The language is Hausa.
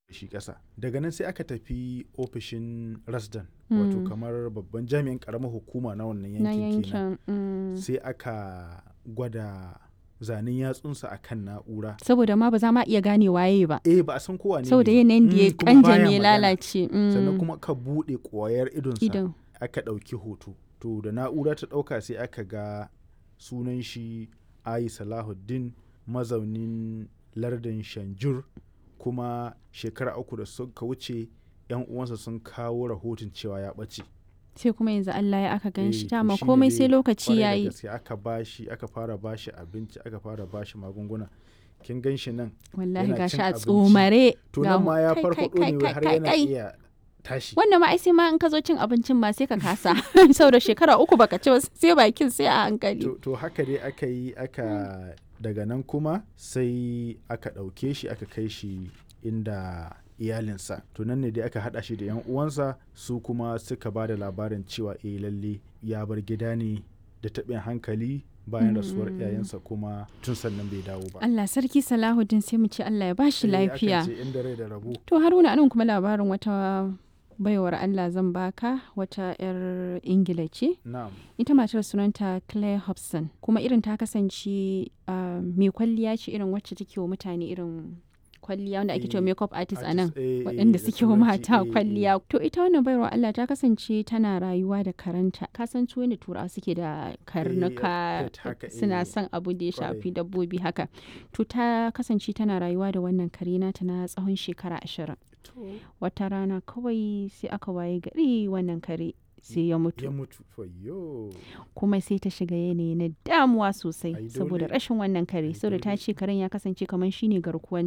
shi ƙasa daga nan sai aka tafi ofishin rasdan wato Mm. kamar babban jami'in ƙaramar hukuma na wannan na yankin kenan yankin mm. sai aka gwada zanen yatsunsa a kan na'ura saboda ma ba za ma iya gane waye ba eh ba a san kowa ne saboda ne ba. yanayin da ya Mm, kuma baya kanje ya magana. lalace mm. sannan kuma ka buɗe ƙwayar idonsa idan aka ɗauki hoto to da na'ura ta ɗauka sai aka ga sunan shi ayi salahuddin mazaunin lardin shanjur kuma shekara uku da suka wuce yan uwansa sun kawo rahoton cewa ya ɓace sai kuma yanzu Allah ya aka gan Eh, shi to dama shine komai dai sai lokaci kwarai da yayi gaske aka bashi aka fara bashi abinci aka fara bashi magunguna kin gan shi nan wallahi yana gashi cin a abinci. tsomare to ga nan mu- ma ya kai, farfaɗo kai, ne kai, har kai, yana kai. iya tashi wannan ma ai sai ma in ka zo cin abincin ma sai ka kasa saboda shekara uku baka ci ba sai bakin sai a hankali to, to haka dai aka yi aka daga nan kuma sai aka ɗauke shi aka kai shi inda iyalinsa to nan ne dai aka haɗa shi da 'yan uwansa su kuma suka ba da labarin cewa eh lalle ya bar gida ne da taɓin hankali bayan rasuwar Mm. iyayensa kuma tun sannan bai dawo ba Allah sarki Salahuddin sai mu ce Allah ya bashi Eh, akan lafiya ce inda rai da rabo to Haruna anan kuma labarin wata baiwar Allah zan baka wata 'yar Ingila ce na'am ita matar sunanta Claire Hobson kuma irin ta kasance ah, mai kwalliya ce irin wacce take wa mutane irin kwalliya wanda ake cewa Eh, makeup artist a nan artist, eh, eh, waɗanda da suke wa turanci, mata eh, eh. kwalliya to ita wannan baiwar Allah ta kasance tana rayuwa da karanta ka san su da turawa suke da karnuka pet haka, suna eh, son abu da ya kwarai. shafi dabbobi haka to ta kasance tana rayuwa da wannan kare nata na tsawon shekara ashirin wata rana kawai sai aka waye gari wannan kare sai ya mutu ya mutu fayyo kuma sai ta shiga yanayi na damuwa sosai Ai, saboda dole. rashin wannan kare Ai, saboda ta dole. ce karen ya kasance kamar shine garkuwan